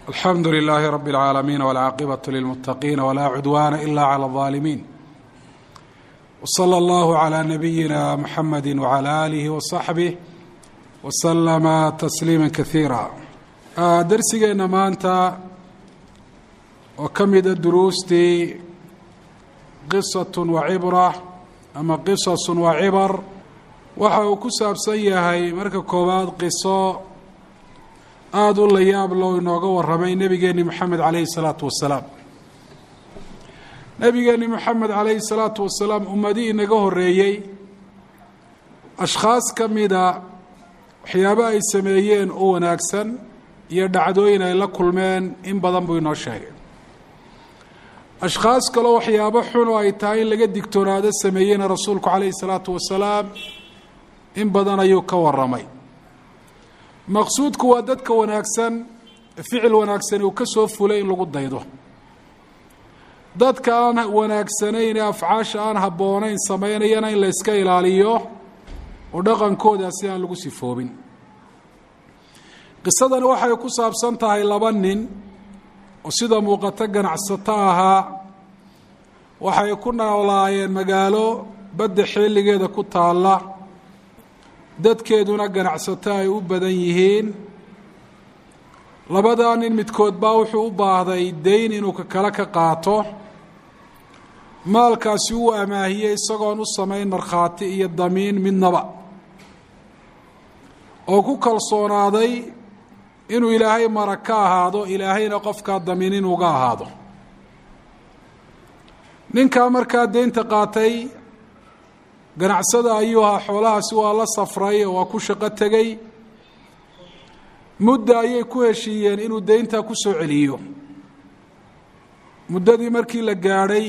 alxamdu lilaahi rabi اlcaalamiin wاlcaaqibaة lilmuttaqiina wlaa cudwaana ila clى اlظaalimiin wslى اllahu عlى nabiyina muxamadi wعlى alihi waصaxbih waslama tasliima kasiira darsigeenna maanta oo ka mida duruustii qisat wa cibra ama qisas wa cibar waxa uu ku saabsan yahay marka koowaad qiso aada u layaab loo inooga warramay nebigeenni moxamed calayhi salaatu wasalaam nebigeenni moxamed calayhi salaatu wasalaam ummadii inaga horreeyey ashkhaas ka mida waxyaabo ay sameeyeen oo wanaagsan iyo dhacdooyin ay la kulmeen in badan buu inoo sheegay ashkhaas kaloo waxyaabo xun oo ay tahay in laga digtoonaado sameeyeyna rasuulku calayhi salaatu wasalaam in badan ayuu ka warramay maqsuudku waa dadka wanaagsan ficil wanaagsani uu ka soo fulay in lagu daydo dadka aan wanaagsanayn ee afcaasha aan habboonayn samaynayana in la yska ilaaliyo oo dhaqankoodaasi aan lagu sifoobin qisadani waxay ku saabsan tahay laba nin oo sida muuqato ganacsato ahaa waxay ku noolaayeen magaalo badda xilligeeda ku taalla dadkeeduna ganacsato ay u badan yihiin labadaa nin midkood baa wuxuu u baahday dayn inuu ka kale ka qaato maalkaasi uu amaahiyey isagoon u samayn markhaati iyo damiin midnaba oo ku kalsoonaaday inuu ilaahay mara ka ahaado ilaahayna qofkaa damiin inuuga ahaado ninkaa markaa deynta qaatay ganacsada ayuu ahaa xoolahaasi waa la safray oo waa ku shaqo tegey mudda ayay ku heshiiyeen inuu deyntaa ku soo celiyo muddadii markii la gaadhay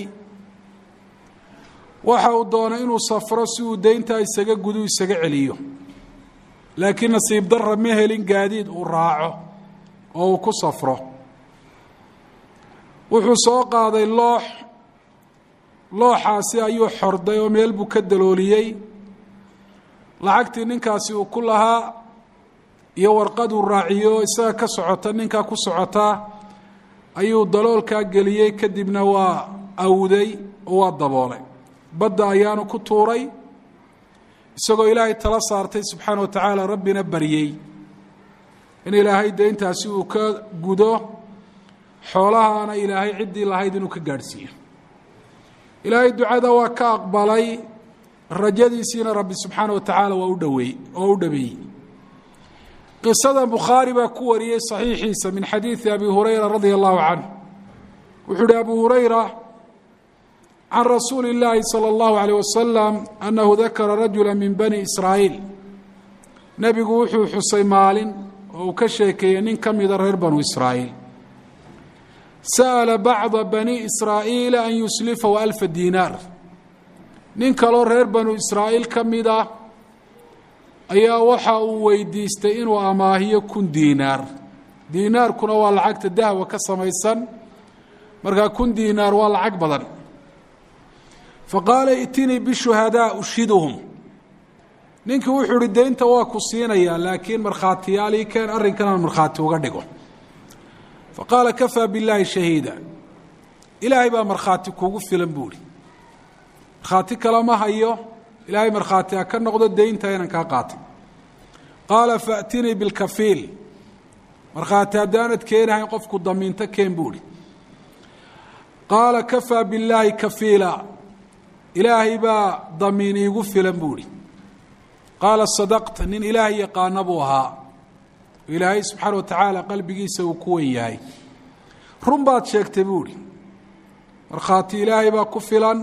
waxa uu doonay inuu safro si uu deyntaa isaga gudu isaga celiyo laakiin nasiib darra ma helin gaadiid uu raaco oo uu ku safro wuxuu soo qaaday loox looxaasi ayuu xorday oo meel buu ka dalooliyey lacagtii ninkaasi uu ku lahaa iyo warqaduu raaciyo isaga ka socota ninkaa ku socotaa ayuu daloolkaa geliyey kadibna waa awday oo waa daboolay badda ayaanu ku tuuray isagoo ilaahay tala saartay subxaana wa tacaala rabbina baryey in ilaahay deyntaasi uu ka gudo xoolahaana ilaahay ciddii lahayd inuu ka gaadhsiiyo ilaahay ducada waa ka aqbalay rajadiisiina rabbi subxaana wa tacaala waa u dhaweey oo u dhameeyey qisada bukhaari baa ku wariyey saxiixiisa min xadiidi abi hurayra radia allahu canhu wuxuu uhi abu hurayra can rasuuli اllaahi salى اllahu عalيه wasalam annahu dakara rajula min bani israa'iil nebigu wuxuu xusay maalin oo uu ka sheekeeyey nin ka mida reer banu israa'iil sa'ala bacda bani israa'iila an yuslifahu alfa diinaar nin kaloo reer banu israa'iil ka mid ah ayaa waxa uu weydiistay inuu amaahiyo kun diinaar diinaarkuna waa lacagta dahwa ka samaysan markaa kun diinaar waa lacag badan faqaala itinii bishuhadaa ushiduhum ninkii wuxuu uhi deynta waa ku siinayaa laakiin markhaatiyaalii keen arrinkan aan markhaati uga dhigo faqaala kafaa billaahi shahiida ilaahay baa markhaati kuugu filan buu ihi markhaati kale ma hayo ilaahay markhaati ha ka noqdo deynta inaan kaa qaatay qaala faatinii bilkafiil markhaati haddaanad keenahayn qofku damiinto keen buu ihi qaala kafaa billaahi kafiila ilaahay baa damiin iigu filan buu ihi qaala sadaqta nin ilaahay yaqaana buu ahaa ilaahay subxaana wa tacaala qalbigiisa uu ku wen yahay run baad sheegtay buu ihi markhaati ilaahay baa ku filan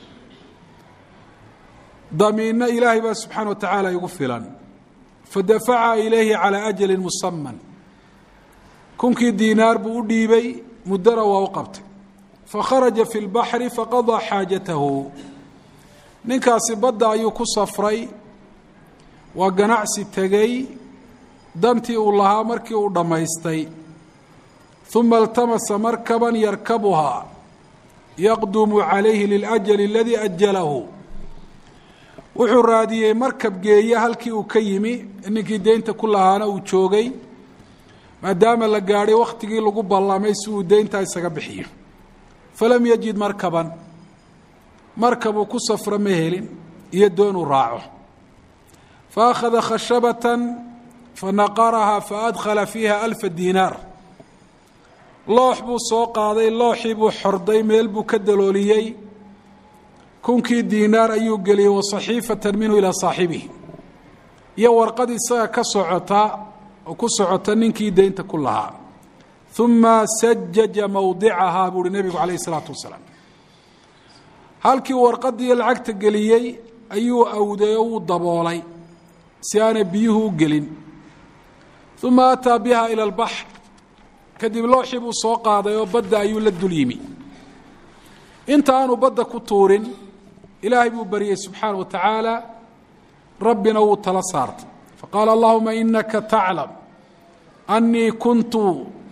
damiinna ilaahay baa subxaana wa tacaala igu filan fadafaca ilayhi calaa ajalin musaman kunkii diinaar buu u dhiibay muddana waa u qabtay fakharaja fi lbaxri faqadaa xaajatahu ninkaasi badda ayuu ku safray waa ganacsi tegey dantii uu lahaa markii uu dhammaystay uma iltamasa markaban yarkabuhaa yaqdumu calayhi liljali aladii ajalahu wuxuu raadiyey markab geeye halkii uu ka yimi ninkii deynta ku lahaana uu joogay maadaama la gaadhay wakhtigii lagu ballamay si uu deyntaa isaga bixiyo falam yajid markaban markabuu ku safro ma helin iyo doonuu raaco fa akhada khashabatan fanaqarahaa fa adkhala fiiha alfa diinaar loox buu soo qaaday looxii buu xorday meel buu ka dalooliyey kunkii diinaar ayuu geliyey wa saxiifatan minhu ilaa saaxibihi iyo warqad isaga ka socota oo ku socota ninkii deynta ku lahaa uma sajaja mowdicahaa buu uhi nebigu calayh isalaatu wasalaam halkii warqadii lacagta geliyey ayuu awday oo wuu daboolay si aanay biyuhu u gelin uma ataa biha ila albaxr kadib looxii buu soo qaaday oo badda ayuu la dul yimi inta aanu badda ku tuurin ilaahay buu baryey subxaana wa tacaala rabbina wuu tala saartay faqaala allahuma inaka taclam annii kuntu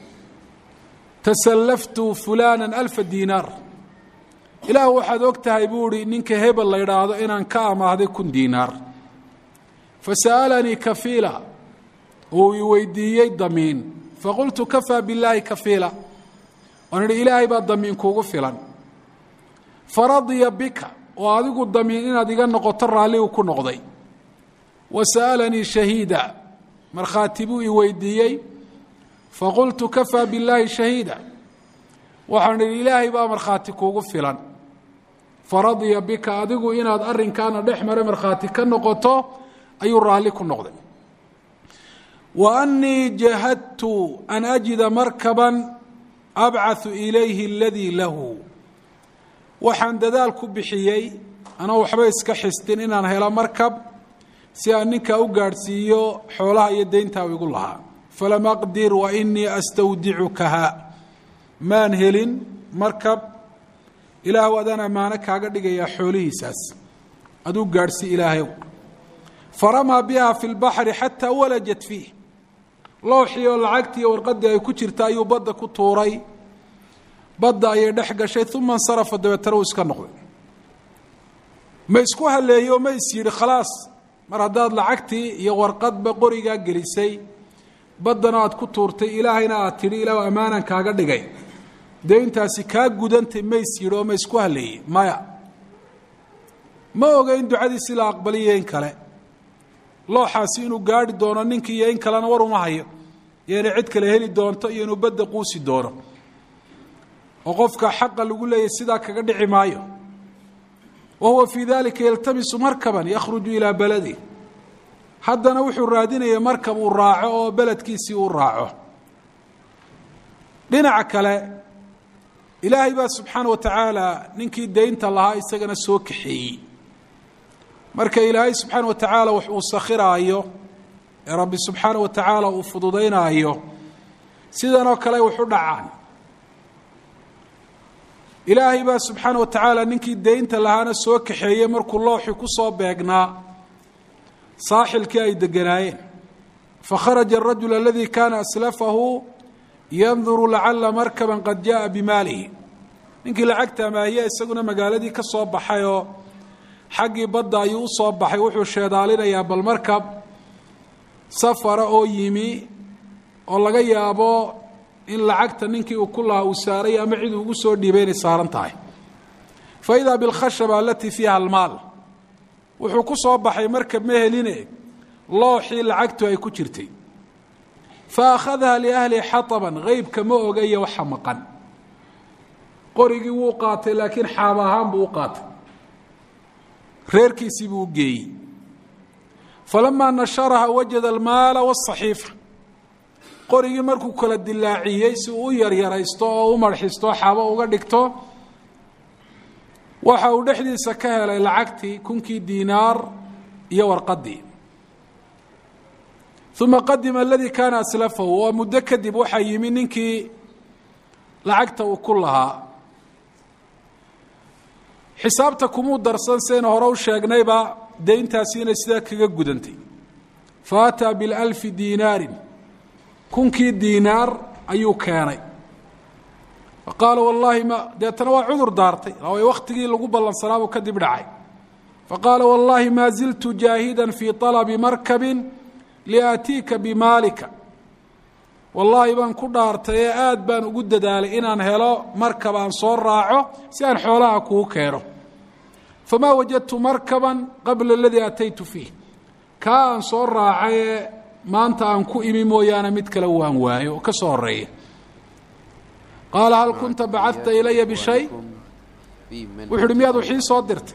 tasallaftu fulana alfa diinaar ilaah waxaad og tahay buu ihi ninka hebel la idhaahdo inaan ka amaahday kun diinaar fasa'alanii kafiila uu i weydiiyey damiin faqultu kafaa billaahi kafiila waan idhi ilaahay baa damiin kuugu filan faradiya bika oo adigu damiin inaad iga noqoto raalli uu ku noqday wa sa'alanii shahiida markhaati buu i weydiiyey faqultu kafaa billaahi shahiida waxaan idhi ilaahay baa markhaati kuugu filan faradiya bika adigu inaad arrinkaana dhex mare markhaati ka noqoto ayuu raalli ku noqday wa annii jahadtu an ajida markaban abcaثu ilayhi aladii lahu waxaan dadaal ku bixiyey anoo waxba iska xistin inaan helo markab si aan ninkaa u gaadhsiiyo xoolaha iyo deyntaa igu lahaa falam aqdir wa inii astawdicukaha maan helin markab ilaahw adaan ammaano kaaga dhigayaa xoolihiisaas aduu gaadhsii ilaahayow faramaa biha fi lbaxri xataa walajat fiih looxii oo lacagtii warqadii ay ku jirta ayuu badda ku tuuray badda ayay dhex gashay uma insarafa dabeetana uu iska noqday ma isku haleeyo ma is yidhi khalaas mar haddaad lacagtii iyo warqadba qorigaa gelisay baddana aad ku tuurtay ilaahayna aad tidhi ilaah ammaanan kaaga dhigay dee intaasi kaa gudantay ma is yidhi oo ma isku haleeyey maya ma oga in ducadiisi la aqbaliyo in kale looxaasi inuu gaadhi doono ninkii iyo in kalena war uma hayo iyo inay cid kale heli doonto iyo inuu badda quusi doono oo qofka xaqa lagu leeyahy sidaa kaga dhici maayo wa huwa fii dalika yaltamisu markaban yakhruju ilaa baladi haddana wuxuu raadinaya markab uu raaco oo beledkiisii uu raaco dhinaca kale ilaahay baa subxaana wa tacaala ninkii deynta lahaa isagana soo kaxeeyey marka ilaahay subxaana wa tacaala wax uu sakhiraayo ee rabbi subxaana wa tacaala uu fududaynaayo sidanoo kale wax u dhacaan ilaahay baa subxaana wa tacaala ninkii deynta lahaana soo kaxeeyey markuu looxii ku soo beegnaa saaxilkii ay deganaayeen fakharaja arajul aladii kaana aslafahu yanduru lacala markaban qad jaءa bimaalihi ninkii lacagta amaahiya isaguna magaaladii ka soo baxay oo xaggii badda ayuu u soo baxay wuxuu sheedaalinayaa bal markab safara oo yimi oo laga yaabo in lacagta ninkii uu ku lahaa uu saaray ama cid ugu soo dhiibay inay saaran tahay faidaa bilkhashaba alatii fiiha almaal wuxuu ku soo baxay markab ma heline looxii lacagtu ay ku jirtay fa akhadaha liahli xataban qeybka ma ogaya waxa maqan qorigii wuu qaatay laakiin xaab ahaan buu u qaatay reerkiisii buu u geeyey falamaa nasharaha wajada almaala wasaxiifa qorigii markuu kala dilaaciyey si uu u yaryaraysto oo u marxisto xaabo uga dhigto waxa uu dhexdiisa ka helay lacagtii kunkii diinaar iyo warqadii uma qadima aladii kaana aslafahu oo muddo kadib waxaa yimi ninkii lacagta uu ku lahaa xisaabta kumuu darsan sayna hore u sheegnayba deyntaasi inay sidaa kaga gudantay fa ataa bilalfi diinaarin kunkii diinaar ayuu keenay fa qaala wallaahi ma deetana waa cudur daartay way wakhtigii lagu ballansanaabuu kadib dhacay fa qaala wallaahi maa ziltu jaahidan fii طalabi markabin liaatiika bimaalika wallaahi baan ku dhaartay ee aad baan ugu dadaalay inaan helo markab aan soo raaco si aan xoolaha kuu keeno famaa wajadtu markaban qabla aladii ataytu fiih kaa aan soo raacay ee maanta aan ku imi mooyaane mid kale waan waayo oo ka soo horeeya qaala hal kunta bacadta ilaya bishay wuxu uhi miyaad wixii soo dirtay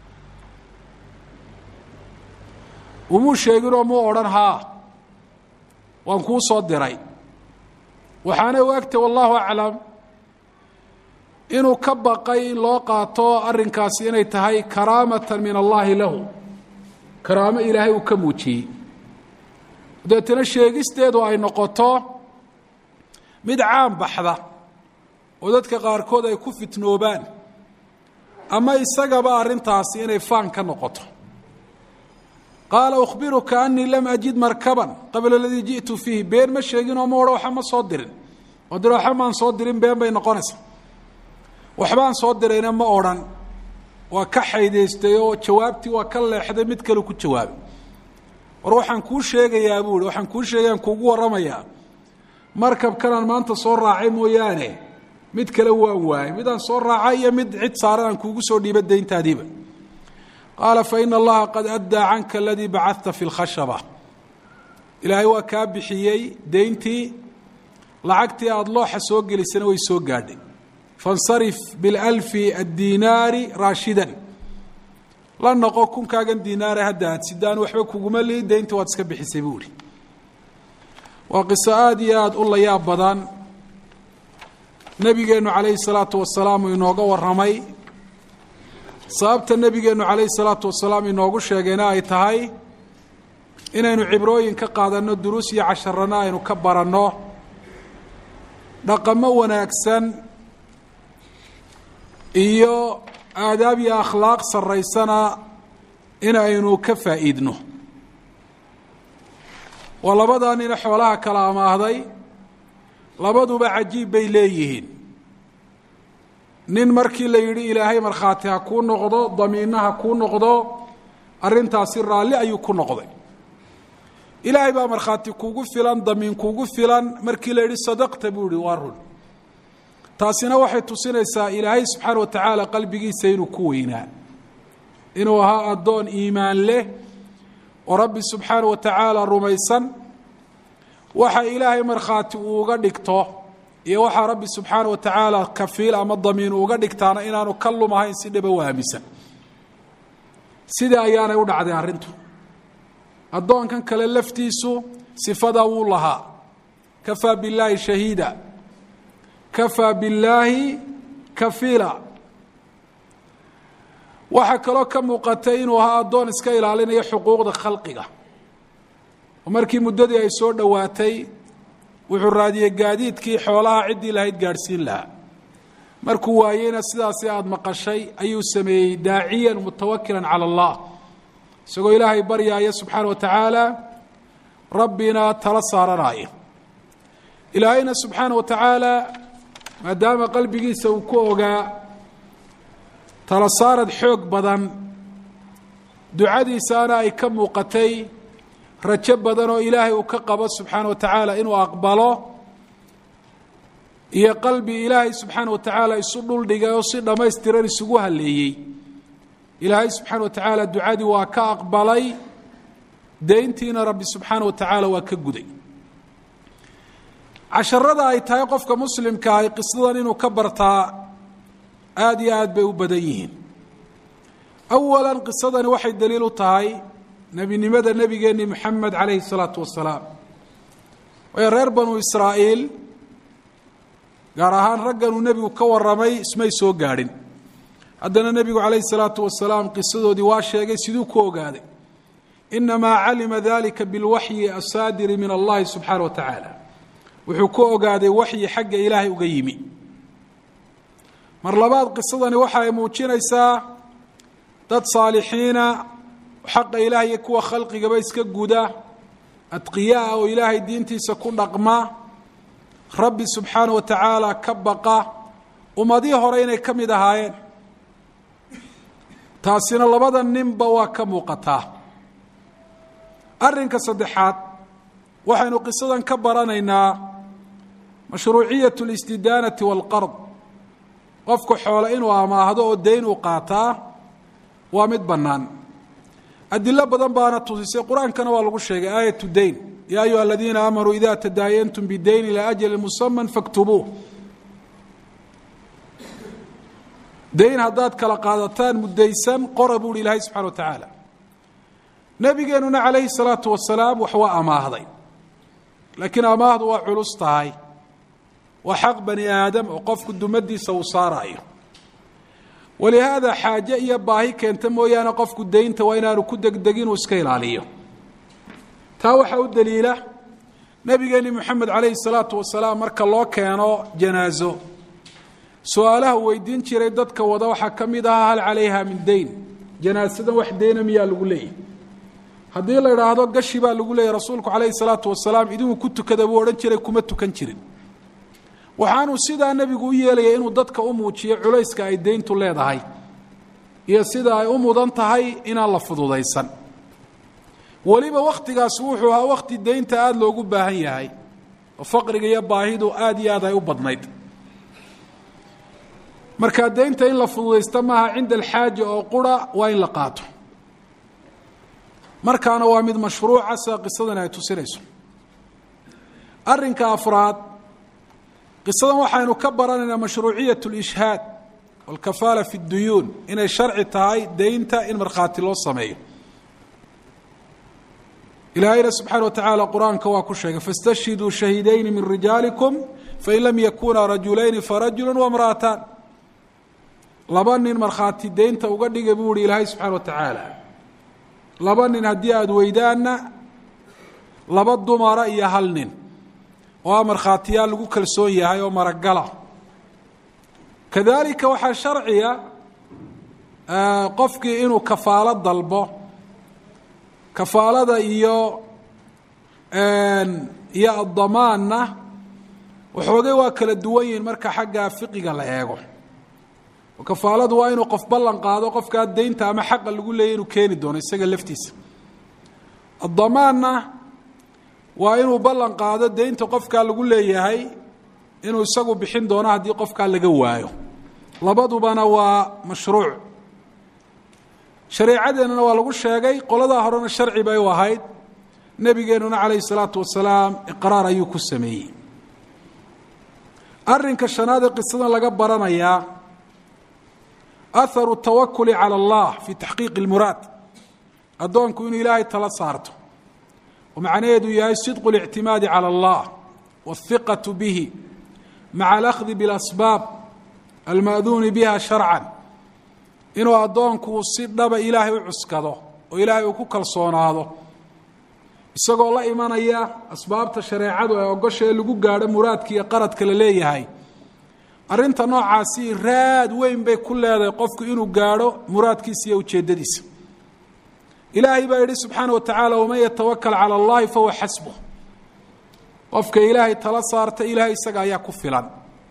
umuu sheeginoo muu odhan haa waan kuu soo diray waxaanay u egtay wallahu aclam inuu ka baqay in loo qaato arrinkaasi inay tahay karaamatan min allaahi lahu karaamo ilaahay uu ka muujiyey deetana sheegisteedu ay noqoto mid caan baxda oo dadka qaarkood ay ku fitnoobaan ama isagaba arrintaasi inay faan ka noqoto qaala ukhbiruka anii lam ajid markaban qabla aladii ji'tu fiihi been ma sheegin oo ma odhan waxba ma soo dirin oo dira waxba maan soo dirin been bay noqonaysaa waxbaan soo dirayna ma odhan waa ka xaydaystay oo jawaabtii waa ka leexday mid kale ku jawaabay war waxaan kuu sheegayaa buu ihi waxaan kuu sheegayaan kuugu warramayaa markabkanaan maanta soo raacay mooyaane mid kale waan waayay midaan soo raacay iyo mid cid saaran aan kuugu soo dhiiba dayntaadiiba qaala faina allaha qad addaa canka aladii bacadta fi lkhashaba ilaahay waa kaa bixiyey deyntii lacagtii aada looxa soo gelisana way soo gaadhay faاnsarif biاlalfi addiinaari raashidan la noqo kunkaagan diinaare hadda aad sidaan waxba kuguma lihi deyntii waad iska bixisay buu ihi waa qiso aada iyo aada u layaab badan nebigeennu calayhi salaatu wasalaam uu inooga warramay sababta nebigeennu calayhi salaatu wasalaam inoogu sheegayna ay tahay inaynu cibrooyin ka qaadanno duruus iyo casharana aynu ka baranno dhaqamo wanaagsan iyo aadaab iyo akhlaaq sarraysana in aynu ka faa'iidno waa labadaa nina xoolaha kala amaahday labaduba cajiib bay leeyihiin nin markii la yidhi ilaahay markhaati ha kuu noqdo damiinna ha kuu noqdo arrintaasi raalli ayuu ku noqday ilaahay baa markhaati kuugu filan damiin kuugu filan markii la yidhi sadaqta buu ihi waa run taasina waxay tusinaysaa ilaahay subxaana wa tacaala qalbigiisa inuu ku weynaa inuu ahaa addoon iimaan leh oo rabbi subxaana wa tacaala rumaysan waxa ilaahay markhaati uu uga dhigto iyo waxaa rabbi subxaana wa tacaala kafiil ama damiin uga dhigtaana inaanu ka lumahayn si dhaba u aaminsan sidai ayaanay u dhacday arrintu addoonkan kale laftiisu sifadaa wuu lahaa kafaa billaahi shahiida kafaa billaahi kafiila waxaa kaloo ka muuqatay inuu ahaa addoon iska ilaalinaya xuquuqda khalqiga oo markii muddadii ay soo dhowaatay wuxuu raadiyey gaadiidkii xoolaha ciddii lahayd gaadhsiin lahaa markuu waayeyna sidaasi aada maqashay ayuu sameeyey daaciyan mutawakilan cala allah isagoo ilaahay baryaaya subxaana wa tacaala rabbina tala saaranaya ilaahayna subxaana wa tacaala maadaama qalbigiisa uu ku ogaa tala saarad xoog badan ducadiisaana ay ka muuqatay rajo badan oo ilaahay uu ka qabo subxaana wa tacaala inuu aqbalo iyo qalbi ilaahay subxaana wa tacaala isu dhuldhigay oo si dhammaystiran isugu halleeyey ilaahay subxaana wa tacaala ducadii waa ka aqbalay deyntiina rabbi subxaana wa tacaala waa ka guday casharada ay tahay qofka muslimka ahi qisadan inuu ka bartaa aada iyo aad bay u badan yihiin awalan qisadani waxay daliil u tahay nebinimada nebigeenni moxamed calayhi salaatu wasalaam waayo reer banu israa'iil gaar ahaan ragganuu nebigu ka warramay ismay soo gaadhin haddana nebigu calayhi salaatu wasalaam qisadoodii waa sheegay siduu ku ogaaday inamaa calima dalika bilwaxyi asaadiri min allahi subxaana wa tacaala wuxuu ku ogaaday waxyi xagga ilaahay uga yimi mar labaad qisadani waxa ay muujinaysaa dad saalixiina xaqa ilaah iyo kuwa khalqigaba iska guda adqiyaa oo ilaahay diintiisa ku dhaqma rabbi subxaana wa tacaala ka baqa ummadihii hore inay ka mid ahaayeen taasina labada ninba waa ka muuqataa arrinka saddexaad waxaynu qisadan ka baranaynaa mashruuciyat اlistidaanati wاlqard qofku xoole inuu amaahdo oo dayn uu qaataa waa mid bannaan adilo badan baana tusisay qur-aankana waa lagu sheegay aayatu dayn yaa ayuha aladiina aamanuu ida tadaayantum bidayn ilaa ajali musaman faktubuuh dayn haddaad kala qaadataan muddaysan qora buuhi ilaahay subxana wa tacaala nebigeenuna calayhi salaatu wasalaam wax waa amaahday laakiin amaahdu waa culus tahay waa xaq bani aadam oo qofku dumadiisa uu saaraayo walihaada xaaje iyo baahi keenta mooyaane qofku daynta waa inaanu ku degdegin uu iska ilaaliyo taa waxaa u daliila nebigeeni moxamed calayhi salaatu wasalaam marka loo keeno janaaso su-aalaha weydiin jiray dadka wada waxaa ka mid ahaa hal calayha min dayn janaasadan wax deyna miyaa lagu leeyahy haddii la idhaahdo gashi baa lagu leeyahy rasuulku calayhi salaatu wasalaam idinku ku tukada buu odhan jiray kuma tukan jirin waxaanuu sidaa nebigu u yeelaya inuu dadka u muujiyo culayska ay deyntu leedahay iyo sida ay u mudan tahay inaan la fududaysan weliba wakhtigaas wuxuu ahaa wakhti deynta aada loogu baahan yahay oo faqriga iyo baahidu aada iyo aad ay u badnayd markaa deynta in la fududaysta maaha cinda alxaaja oo qura waa in la qaato markaana waa mid mashruuca sida qisadan ay tusinayso arrinka afraad qisadan waxaynu ka baranaynaa mashruuciyat اlishhaad walkafaala fi اduyuun inay sharci tahay deynta in markhaati loo sameeyo ilaahayna subxaana wa tacaala qur-aanka waa ku sheegay faاstashhiduu shahiidayni min rijaalikum fain lam yakunaa rajulayni farajulu wamra'ataan laba nin markhaati deynta uga dhiga buu ihi ilaahay subxaana wa tacaala laba nin haddii aada weydaanna laba dumara iyo hal nin oo a markhaatiyaal lagu kalsoon yahay oo maragala kadalika waxaa sharciga qofkii inuu kafaalo dalbo kafaalada iyo iyo addamaanna waxoogay waa kala duwan yihiin marka xagga fiqiga la eego kafaaladu waa inuu qof ballan qaado qofkaa deynta ama xaqa lagu leeyay inuu keeni doono isaga laftiisa addamaanna waa inuu ballan qaado deynta qofkaa lagu leeyahay inuu isagu bixin doono haddii qofkaa laga waayo labadubana waa mashruuc shareecadeennana waa lagu sheegay qoladaa horena sharci bay u ahayd nebigeenuna calayhi salaatu wasalaam iqraar ayuu ku sameeyey arrinka shanaad ee qisadan laga baranayaa aharu tawakuli cala allah fi taxqiiqi اlmuraad addoonku inuu ilaahay tala saarto oo macnaheedu yahay sidqu اlictimaadi calى اllah wاhiqaةu bihi maca alأkhdi biاlasbaab alma'duuni biha sharcan inuu addoonku si dhaba ilaahay u cuskado oo ilaahay uu ku kalsoonaado isagoo la imanaya asbaabta shareecadu ee ogosha ee lagu gaadho muraadka iyo qaradka la leeyahay arrinta noocaasi raad weyn bay ku leedahay qofku inuu gaadho muraadkiisa iyo ujeeddadiisa ilaahay baa yidhi subxaana wa tacaala waman yatawakal cala allahi fahuwa xasbuh qofka ilaahay tala saarta ilaahay isaga ayaa ku filan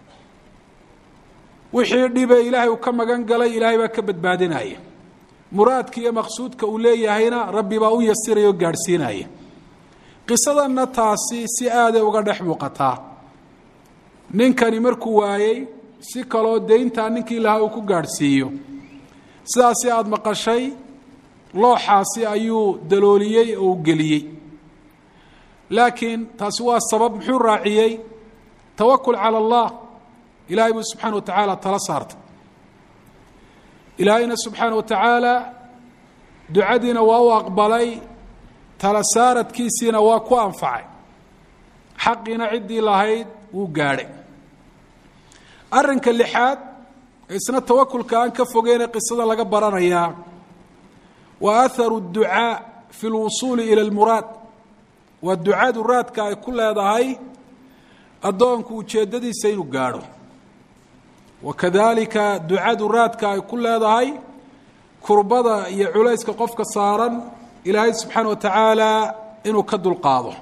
wixii dhibe ilaahay uu ka magan galay ilaahay baa ka badbaadinaya muraadka iyo maqsuudka uu leeyahayna rabbi baa u yasiraya oo gaadhsiinaya qisadanna taasi si aaday uga dhex muuqataa ninkani markuu waayey si kaloo deyntaa ninkii lahaa uu ku gaadhsiiyo sidaasi aada maqashay looxaasi ayuu dalooliyey oo u geliyey laakiin taasi waa sabab muxuu raaciyey tawakul cala allah ilaahay buu subxaana wa tacaala tala saartay ilaahayna subxaana wa tacaala ducadiina waa u aqbalay tala saaradkiisiina waa ku anfacay xaqiina ciddii lahayd wuu gaadhay arrinka lixaad isna tawakulka aan ka fogeyne qisada laga baranayaa waa aharu اducaa fi اlwusuuli ilى اlmuraad waa ducadu raadka ay ku leedahay addoonku ujeeddadiisa inuu gaadho wa kadalika ducadu raadka ay ku leedahay kurbada iyo culayska qofka saaran ilaahay subxaana wa tacaala inuu ka dulqaado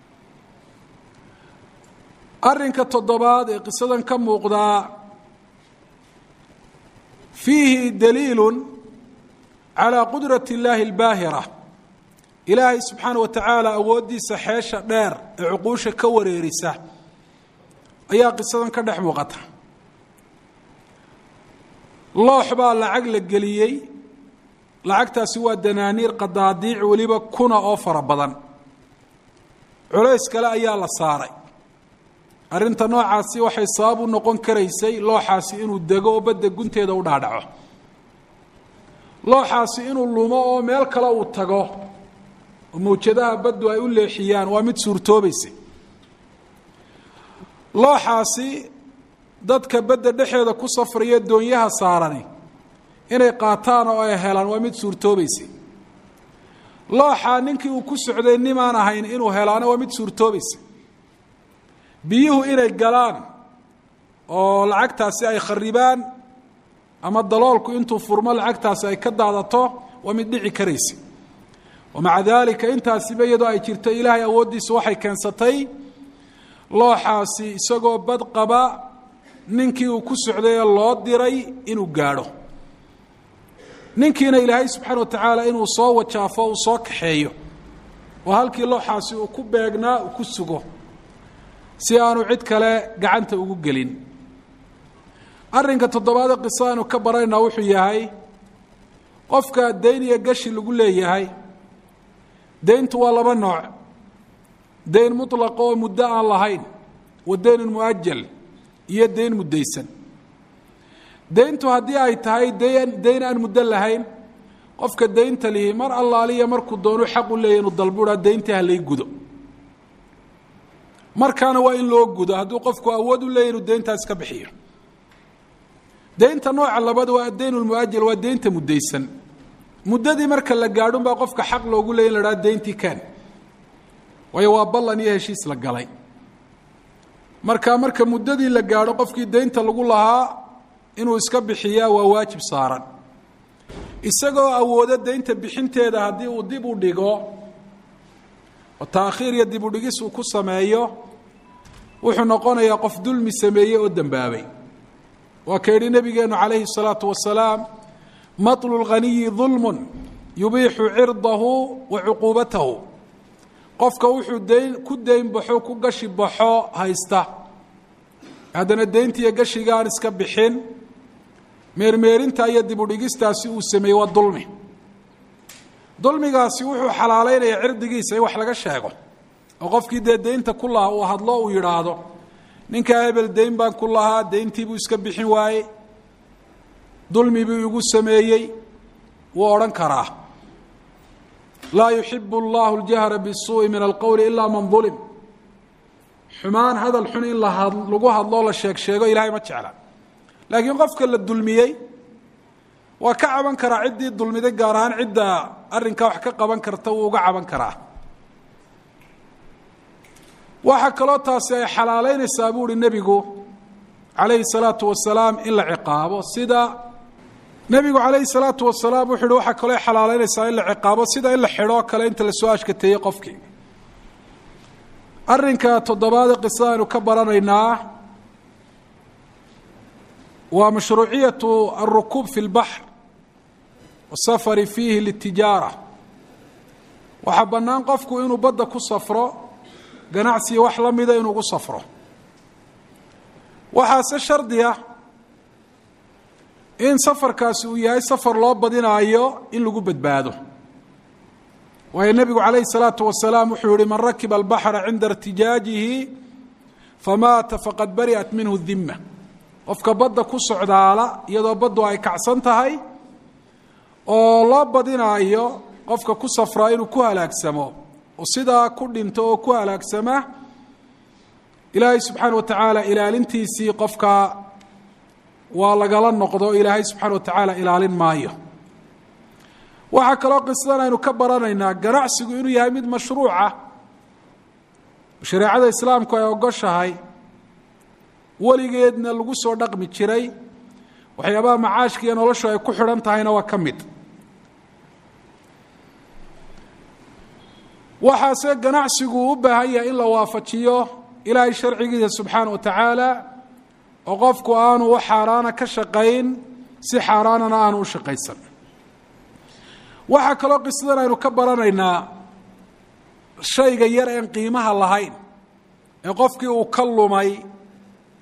arrinka toddobaad ee qisadan ka muuqdaa fiihi daliilu calaa qudrati اllaahi اlbaahira ilaahay subxaana wa tacaala awooddiisa xeesha dheer ee cuquusha ka wareerisa ayaa qisadan ka dhex muuqata loox baa lacag la geliyey lacagtaasi waa danaaniir qadaadiic weliba kuna oo fara badan culays kale ayaa la saaray arrinta noocaasi waxay sabab u noqon karaysay looxaasi inuu dego oo badda gunteeda u dhaadhaco looxaasi inuu lumo oo meel kale uu tago oo mawjadaha baddu ay u leexiyaan waa mid suurtoobaysa looxaasi dadka badda dhexeeda ku safraya doonyaha saarani inay qaataan oo ay helaan waa mid suurtoobaysa looxaa ninkii uu ku socday nimaan ahayn inuu helaana waa mid suurtoobaysa biyuhu inay galaan oo lacagtaasi ay kharibaan ama daloolku intuu furmo lacagtaasi ay ka daadato waa mid dhici karaysa wamaca daalika intaasiba iyadoo ay jirto ilaahay awooddiisa waxay keensatay looxaasi isagoo bad qaba ninkii uu ku socday ee loo diray inuu gaadho ninkiina ilaahay subxaana wa tacaala inuu soo wajaafo uu soo kaxeeyo oo halkii looxaasi uu ku beegnaa uu ku sugo si aanu cid kale gacanta ugu gelin arrinka toddobaade qiso aynu ka baraynaa wuxuu yahay qofka dayn iyo gashi lagu leeyahay dayntu waa laba nooc dayn mutlaqa oo muddo aan lahayn wa daynun muajal iyo dayn muddaysan dayntu haddii ay tahay dayn dayn aan muddo lahayn qofka daynta lihi mar allaaliya markuu doonu xaq u leeyahy inuu dalburaa dayntii halay gudo markaana waa in loo gudo hadduu qofku awood u leeyahy inuu dayntaas ka bixiyo daynta nooca labaad waa addayn lmuajal waa daynta muddaysan muddadii marka la gaadhun baa qofka xaq loogu leeyay in la dhaha dayntii kaan waayo waa ballan iyo heshiis la galay marka marka muddadii la gaadho qofkii daynta lagu lahaa inuu iska bixiyaa waa waajib saaran isagoo awoodo daynta bixinteeda haddii uu dib u dhigo oo taakhiir iyo dib u dhigis uu ku sameeyo wuxuu noqonayaa qof dulmi sameeyey oo dembaabay waa ka yidhi nabigeenu calayhi الsalaatu wasalaam maطlu اlghaniyi dulm yubiixu cirdahu wa cuquubatahu qofka wuxuu dayn ku dayn baxo ku gashi baxo haysta haddana dayntiiyo gashiga aan iska bixin meermeerinta iyo dib u dhigistaasi uu sameeyey waa dulmi dulmigaasi wuxuu xalaaleynaya cirdigiisa in wax laga sheego oo qofkii dee daynta ku lahaa uu hadlo uu yidhaahdo ninkaa hebel dayn baan ku lahaa dayntii buu iska bixin waayey dulmi buu igu sameeyey wuu odhan karaa laa yuxibu allahu اljahra bisuuءi min alqowli ilaa man dulim xumaan hadal xun in lagu hadloo la sheeg sheego ilahay ma jecla laakiin qofka la dulmiyey waa ka caban karaa ciddii dulmiday gaar ahaan cidda arrinkaa wax ka qaban karta wuu uga caban karaa waxaa kaloo taasi ay xalaaleynaysaa buu uhi nebigu calayhi salaatu wasalaam in la ciqaabo sida nebigu calayhi salaatu wasalaam wuxu uhi waxaa kaloo xalaaleynaysaa in la ciqaabo sida in la xidhoo kale inta lasoo ashkateeyey qofkii arrinka toddobaade qisada aynu ka baranaynaa waa mashruuciyatu alrukuub fi lbaxr wasafari fiihi litijaara waxaa bannaan qofku inuu badda ku safro ganacsiga wax la mida inuu gu safro waxaase shardi ah in safarkaasi uu yahay safar loo badinaayo in lagu badbaado waayo nebigu calayhi الsalaatu wasalaam wuxuu yihi man rakiba albaxra cinda irtijaajihi famaata faqad bari'at minhu dima qofka badda ku socdaala iyadoo baddu ay kacsan tahay oo loo badinaayo qofka ku safraa inuu ku halaagsamo oo sidaa ku dhinto oo ku halaagsama ilaahay subxaana wa tacaala ilaalintiisii qofka waa lagala noqdo ilaahay subxaana wa tacaala ilaalin maayo waxaa kaloo qisadan aynu ka baranaynaa ganacsigu inuu yahay mid mashruuca shareecada islaamku ay ogoshahay weligeedna lagu soo dhaqmi jiray waxyaabaha macaashka iyo noloshu ay ku xidhan tahayna waa ka mid waxaase ganacsigu u baahan yahay in la waafajiyo ilaahay sharcigiisa subxaana wa tacaala oo qofku aanu wax xaaraana ka shaqayn si xaaraanana aanu u shaqaysan waxaa kaloo qisadan aynu ka baranaynaa shayga yar een qiimaha lahayn ee qofkii uu ka lumay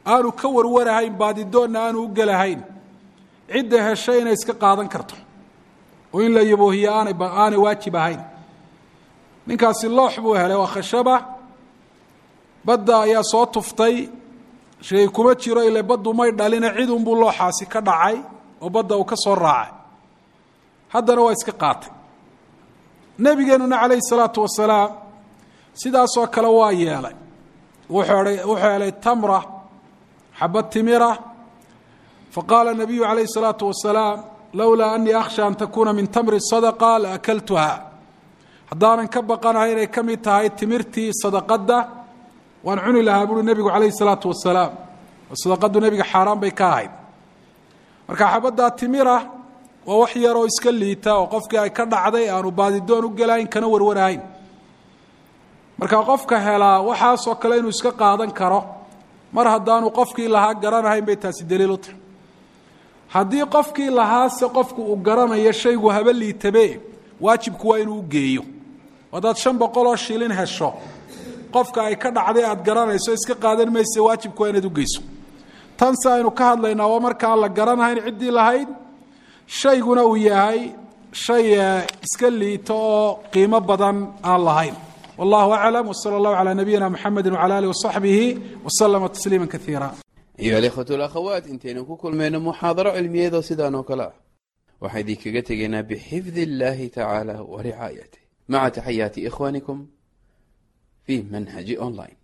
aanu ka warwarahayn baadidoonna aanu u gelahayn cidda heshay inay iska qaadan karto oo in la yaboohiye aanay aanay waajib ahayn ninkaasi loox buu helay waa khashaba badda ayaa soo tuftay shay kuma jiro ile baddu may dhalina cid unbuu looxaasi ka dhacay oo badda uu ka soo raacay haddana waa iska qaatay nebigeenuna calayhi salaatu wasalaam sidaasoo kale waa yeelay wuxuu wuxuu helay tamra xabad timira faqaala nabiyu calayhi salaatu wasalaam lowlaa anii akhsha an takuuna min tamri sadaqa la akaltuha haddaanan ka baqanahay inay ka mid tahay timirtii sadaqadda waan cuni lahaa buuri nebigu calayhi salaatu wasalaam oo sadaqaddu nebiga xaaraan bay ka ahayd marka xabaddaa timira waa wax yaroo iska liita oo qofkii ay ka dhacday aanu baadidoon u gelahayn kana warwarahayn marka qofka helaa waxaasoo kale inuu iska qaadan karo mar haddaanu qofkii lahaa garanahayn bay taasi daliil u tahay haddii qofkii lahaase qofku uu garanayo shaygu haba liitabe waajibku waa inuu u geeyo haddaad shan boqoloo shilin hesho qofka ay ka dhacday aad garanayso iska qaadan mayse waajibku waa inaad u geyso tan se aynu ka hadlaynaa waa markaan la garanahayn ciddii lahayd shayguna uu yahay shay iska liito oo qiimo badan aan lahayn wallahu aclam wsala allahu calaa nabiyina muxamedi wcala alih wasaxbihi waslama tasliima kaiira ayuha alikhwatu alakhawaat intaynu ku kulmayno muxaadaro cilmiyeedoo sidaan oo kale ah waxaan idinkaga tegaynaa bixifdi illahi tacaala wa ricaayatih maca taxayaati ikhwanikum fi manhaji online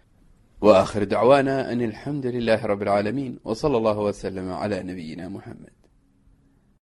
wa akhir dacwaana an alxamdu lilahi rabi اlcaalamiin w sala allahu wslama cla nabiyina muxamed